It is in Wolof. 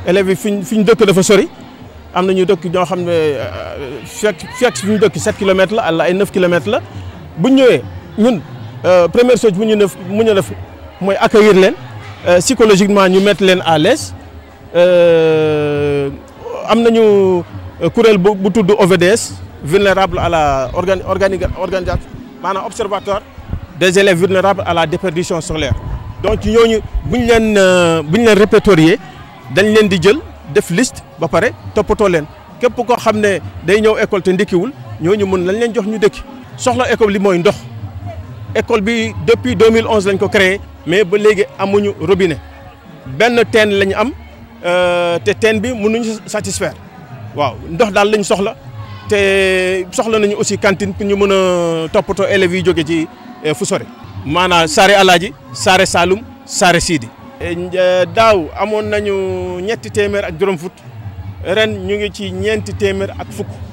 élèves yi fi ñu fi ñu dëkk dafa sori am na ñu dëkk ñoo xam ne fekk fekk fi ñu dëkk 7 kilomètres la àlla ay 9 kilomètres la bu ñu ñëwee ñun première chose bu ñu def mu ñu def mooy accueillir leen psychologiquement ñu mettre leen à l'aise am nañu kuréel bu bu tudd OVDS vulnérable à la organi organisation maanaam observatoire des élèves vulnérables à la déperdition scolaire donc ñooñu bu ñu leen bu ñu leen répertorier dañ leen di jël def liste ba pare toppatoo leen képp koo xam ne day ñëw école te ndekkiwul ñooñu mën lañ leen jox ñu dëkki soxla école li mooy ndox école bi depuis 2011 lañ ko créé mais ba léegi amuñu robinet benn teen lañ am te teen bi mënuñu satisfaire waaw ndox daal lañ soxla te soxla nañu aussi cantine pour ñu mën a toppatoo élèves yi jóge ci fu sore maanaam Saare Alaaji Saare Saloum Saare Sidi daaw amoon nañu ñetti téeméer ak juróom fukk ren ñu ngi ci ñeenti téeméer ak fukk